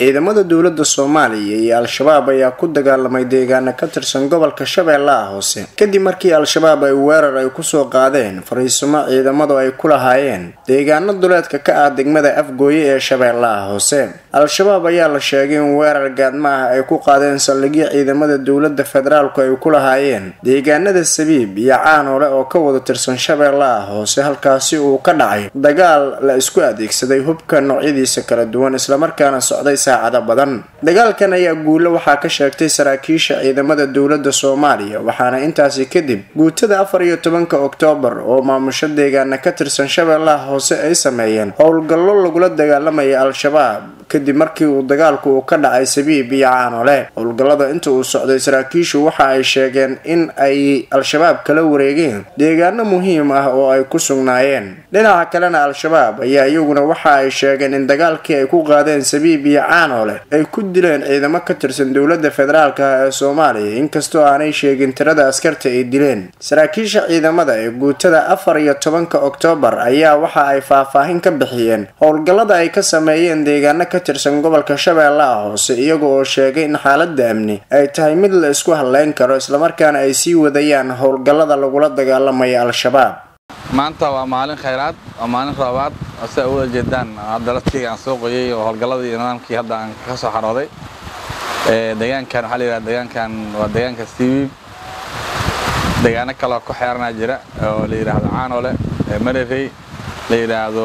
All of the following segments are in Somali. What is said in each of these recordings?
ciidamada dowlada soomaaliya iyo al-shabaab ayaa ku dagaalamay deegaana ka tirsan gobolka shabeellaha hoose kadib markii al-shabaab ay weerar ay kusoo qaadeen fariisumo ciidamadu ay ku lahaayeen deegaano duleedka ka ah degmada afgooye ee shabeellaha hoose al-shabaab ayaa la sheegay in weerar gaadma ah ay ku qaadeen saldhigyo ciidamada dowlada federaalku ay ku lahaayeen deegaanada sabiib iyo caanoole oo ka wada tirsan shabeellaha hoose halkaasi uu ka dhacay dagaal la isku adeegsaday hubka noocyadiisa kala duwan islamarkaana socday saacado badan dagaalkan ayaa guulo waxaa ka sheegtay saraakiisha ciidamada dowlada soomaaliya waxaana intaasi kadib guutada afar iyo tobanka oktoobar oo maamusho deegaana ka tirsan shabeellaha hoose ay sameeyeen howlgallo lagula dagaalamaya al-shabaab kadib markii uu dagaalku uu ka dhacay sabiib iyo caanole howlgallada inta uu socday saraakiishu waxa ay sheegeen in ay al-shabaab kala wareegeen deegaano muhiim ah oo ay ku sugnaayeen dhinaca kalena al-shabaab ayaa iyaguna waxa ay sheegeen in dagaalkii ay ku qaadeen sabiib iyo caanoole ay ku dileen ciidamo ka tirsan dowlada federaalk ah ee soomaaliya inkastoo aanay sheegin tirada askarta ay dileen saraakiisha ciidamada ee guutada afar iyo tobanka oktoobar ayaa waxa ay faahfaahin ka bixiyeen howlgallada ay ka sameeyeen deegaano ka tirsan gobolka shabeellaha hoose iyaga oo sheegay in xaalada amni ay tahay mid la isku hadleyn karo islamarkaana ay sii wadayaan howlgallada lagula dagaalamaya al-shabaab maanta waa maalin khayraad waa maalin roobaad oo si ay u wada jeedaan hadda ladkeyga aan soo qoyay oo howlgalladii iyo nidaamkii hadda aan ka soo xarooday deegaankan waxaa la yidhahda deegaankan waa deegaanka stiwiib deegaano kaleoo ku xeeranaa jira oo la yidhaahdo caanole marerey la yidhaahdo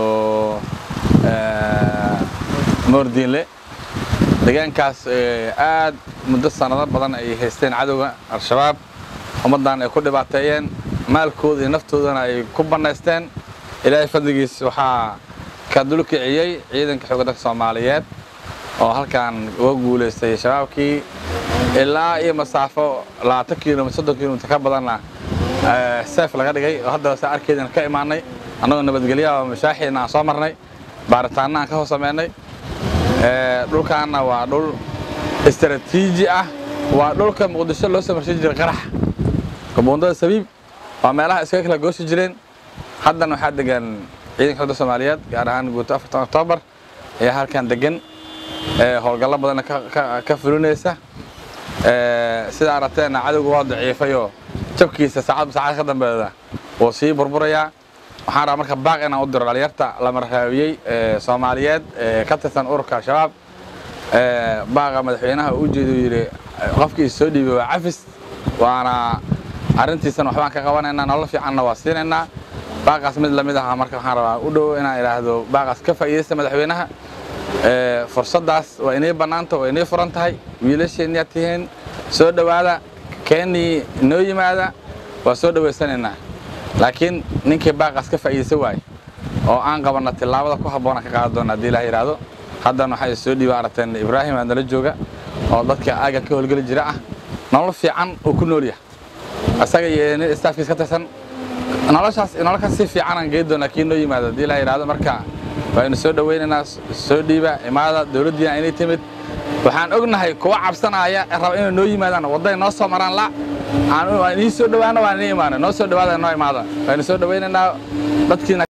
moordiinle deegaankaas aad muddo sannado badan ay haysteen cadowga al-shabaab ummaddan ay ku dhibaateeyeen maalkooda iyo naftoodana ay ku bannaysteen ilaahay fadligiis waxaa ka dulkiciyey ciidanka xoogga dalka soomaaliyeed oo halkan uga guulaystay shabaabkii ilaa iyo masaafo labaatan kilomitr soddon kilomitr ka badanna seef laga dhigay oo haddaba saa arkeydana ka imaanay annagoo nabadgelyaha oo mashaaxiina aan soo marnay baaritaanna aan ka hoos sameynay dhulkaanna waa dhul istaraatiiji ah waa dhulka muqdisho loo soo marsin jiray qarax kabuundada sabiib waa meelaha iskaga kala goosi jireen haddana waxaa degan ciidanka xogda soomaaliyeed gaar ahaan guuto afartan oktoobar ayaa halkan degan howlgallo badanna ka fulinaysa sida aragteenna cadowga waa daciifayoo jabkiisa saacadba saacad ka dambeeda wuu sii burburayaa waxaan rabaa marka baaq inaan u diro dhalinyarta la marhaabiyey soomaaliyeed ka tirsan ururka al-shabaab baaqa madaxweynaha u ujeeda uu yidhi qofkii soo dhiibay waa cafis waana arrintiisana waxbaan ka qabanaynaa nolol fiicanna waa siinaynaa baaqaas mid lamid aha marka waxaan rabaa u dhow inaan idhaahdo baaqaas ka faa'iidaysta madaxweynaha fursaddaas waa inay bannaanta waa inay furan tahay wiilasheenniyaa tihiin soo dhowaada keennii inoo yimaada waa soo dhowaysanaynaa laakiin ninkii baaqaas ka faa'iidaysan waaye oo aan qabanna tillaabada ku habboona ka qaadan doona haddii ilaah yidhaahdo haddana waxaa soo dhiiba aragteen ibraahim aa nala jooga oo dadka aagan ka howlgeli jira ah nolol fiican uu ku nool yahay asaga iyo nin staafkiis ka tirsan noloshaas nololkaas si fiican aan geedi doonaa kii noo yimaado haddii ilaah yidhaahdo marka waynu soo dhowaynaynaa soo dhiiba imaada dowladdiina inay timid waxaan ognahay kuwa cabsanaya raba inay noo yimaadaan wadday noo soo maraan la aan inii soo dhowaano waan inii imaana noo soo dhowaada noo imaada waynu soo dhowaynaynaa dadkiina